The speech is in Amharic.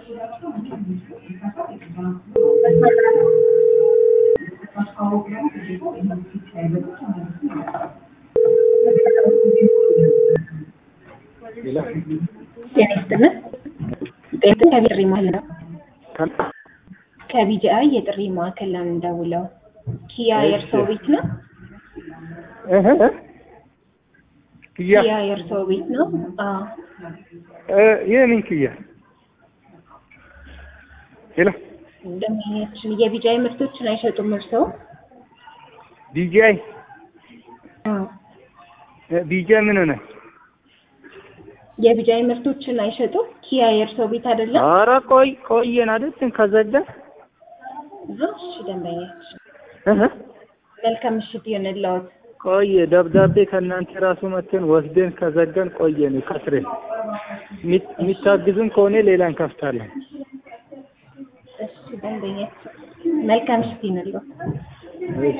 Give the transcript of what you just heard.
ጤና ይስጥልን። ጤና ከጥሪ ማዕከል ነው። ከቢጂአይ የጥሪ ማዕከል ነው የምንደውለው። ኪያ የእርስዎ ቤት ነው? እህ እ ኪያ ኪያ የእርስዎ ቤት ነው? አዎ። እ የምን ኪያ? ሄሎ ደንበኛችን የቢጂአይ ምርቶችን አይሸጡም እርስዎ? ቢጂአይ አዎ። ቢጂአይ ምን ሆነ? የቢጂአይ ምርቶችን አይሸጡም? ኪያ የእርስዎ ቤት አይደለም? ኧረ ቆይ ቆየን አይደል ከዘጋ እሺ ደንበኛችን እህ መልካም ምሽት ይሁንልዎት። ቆየ ደብዳቤ ከእናንተ ራሱ መተን ወስደን ከዘጋን ቆየን ከስሬን የሚታግዙን ከሆነ ሌላ እንከፍታለን። እሺ ደንበኛችን መልካም ምሽት ይሁንልዎት።